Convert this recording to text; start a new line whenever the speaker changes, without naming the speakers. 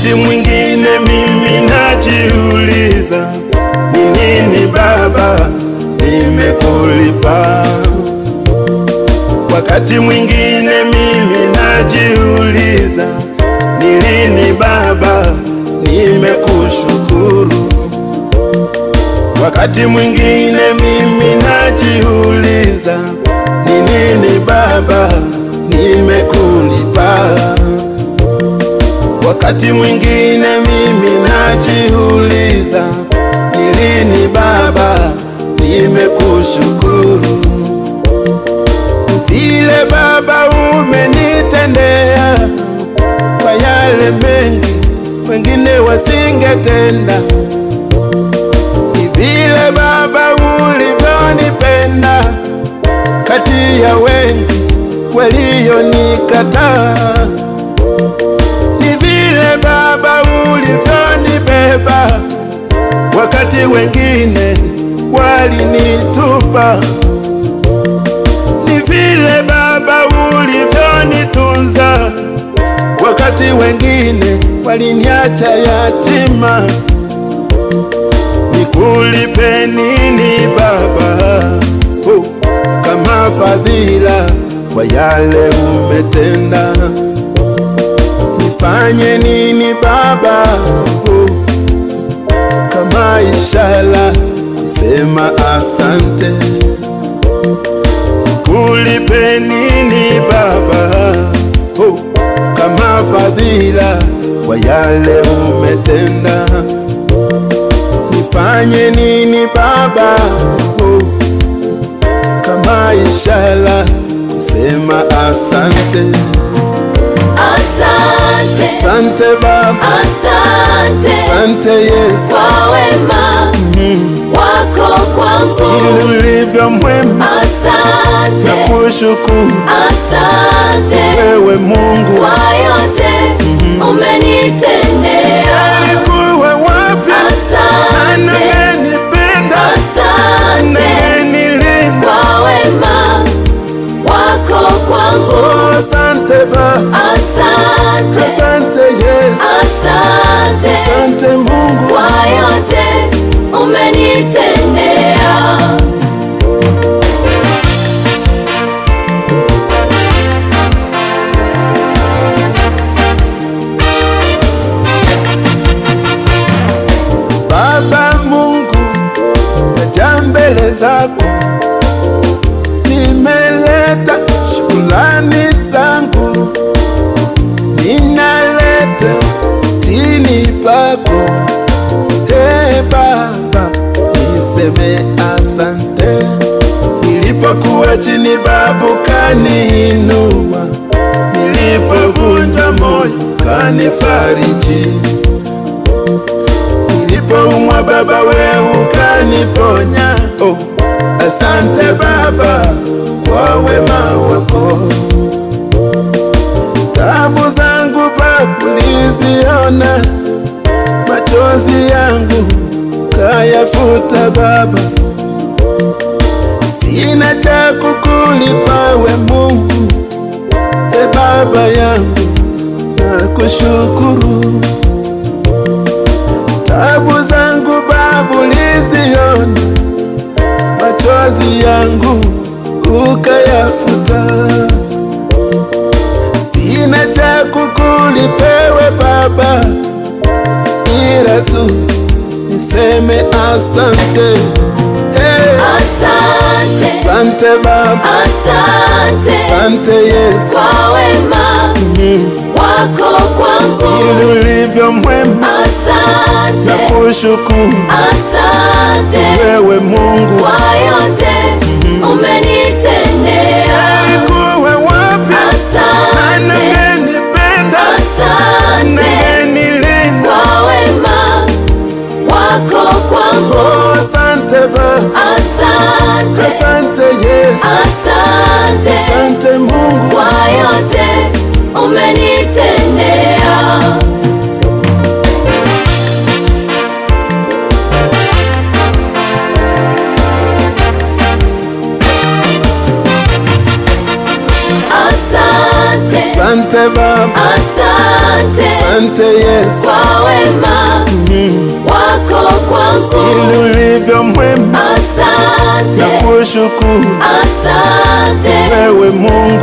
Wakati mwingine mimi najiuliza, ni nini Baba nimekulipa? Wakati mwingine mimi najiuliza, ni lini Baba nimekushukuru? Wakati mwingine mimi najiuliza, ni nini Baba nimekulipa? Wakati mwingine mimi najiuliza, ni lini Baba nimekushukuru? Vile Baba umenitendea kwa yale mengi wengine wasingetenda, ni vile Baba ulivyonipenda kati ya wengi walionikataa ni vile Baba ulivyonibeba wakati wengine walinitupa, ni vile Baba ulivyonitunza wakati wengine waliniacha yatima. Nikulipe nini Baba oh, kama fadhila kwa yale umetenda? Nifanye nini Baba oh, kama ishara kusema asante? Kulipe nini Baba oh, kama fadhila kwa yale umetenda? Nifanye nini Baba oh, kama ishara kusema asante?
Asante,
Asante Baba,
asante
asante Yesu,
kwa wema wako kwangu.
ili ulivyo mwema na
Asante,
kushukuru
asante
wewe Mungu.
kwa yote umenitendea.
Nilikuwa wapi? Nani
Asante,
angenipenda? Nani
asante
angenilinda?
kwa wema wako kwangu.
Asante Baba,
Asante,
asante Yesu,
asante
asante Mungu.
kwa yote umenitendea.
Baba Mungu, naja mbele zako, nimeleta shukrani zangu, ninaleta chini pako. Hey Baba, niseme asante. Nilipokuwa chini, babu kaniinua, nilipovunja moyo kanifariji Nilipoumwa Baba, wewe ukaniponya. Oh, asante Baba kwa wema wako. Tabu zangu Baba uliziona, machozi yangu kayafuta Baba. Sina cha kukulipa we Mungu, e Baba yangu, nakushukuru tabu zangu Baba uliziona, machozi yangu ukayafuta. Sina cha kukulipewe Baba, ila tu niseme asante. Hey,
Asante,
asante Baba,
asante
asante Yesu,
kwa wema wako kwangu.
ili ulivyo mwema na
Asante,
kushukuru
asante
wewe Mungu.
kwa yote umenitendea.
Nilikuwa wapi? Nani
Asante,
angenipenda? Nani
asante
angenilinda?
kwa wema wako kwangu.
Oh, asante Baba,
Asante,
asante Yesu,
asante
asante Mungu.
kwa yote umenitendea.
Asante Baba,
asante
asante Yesu,
kwa wema wako kwangu.
ili ulivyo mwema
Asante,
na kushukuru
asante
wewe Mungu